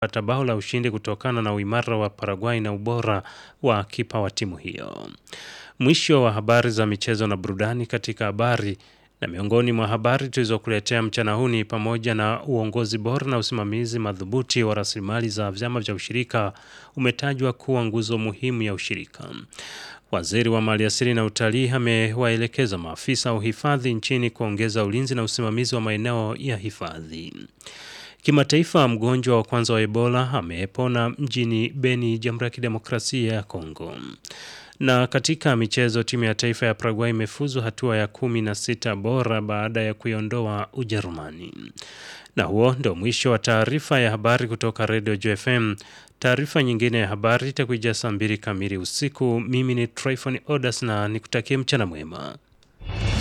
pata bao la ushindi kutokana na uimara wa Paraguay na ubora wa kipa wa timu hiyo. Mwisho wa habari za michezo na burudani katika habari na miongoni mwa habari tulizokuletea mchana huu ni pamoja na uongozi bora na usimamizi madhubuti wa rasilimali za vyama vya ushirika umetajwa kuwa nguzo muhimu ya ushirika. Waziri wa Maliasili na Utalii amewaelekeza maafisa wa uhifadhi nchini kuongeza ulinzi na usimamizi wa maeneo ya hifadhi. Kimataifa, mgonjwa wa kwanza wa Ebola amepona mjini Beni, Jamhuri ya Kidemokrasia ya Kongo. Na katika michezo, timu ya taifa ya Paraguay imefuzu hatua ya kumi na sita bora baada ya kuiondoa Ujerumani. Na huo ndio mwisho wa taarifa ya habari kutoka Radio JFM. Taarifa nyingine ya habari itakuja saa mbili kamili usiku. Mimi ni Tryphon Odas na nikutakie mchana mwema.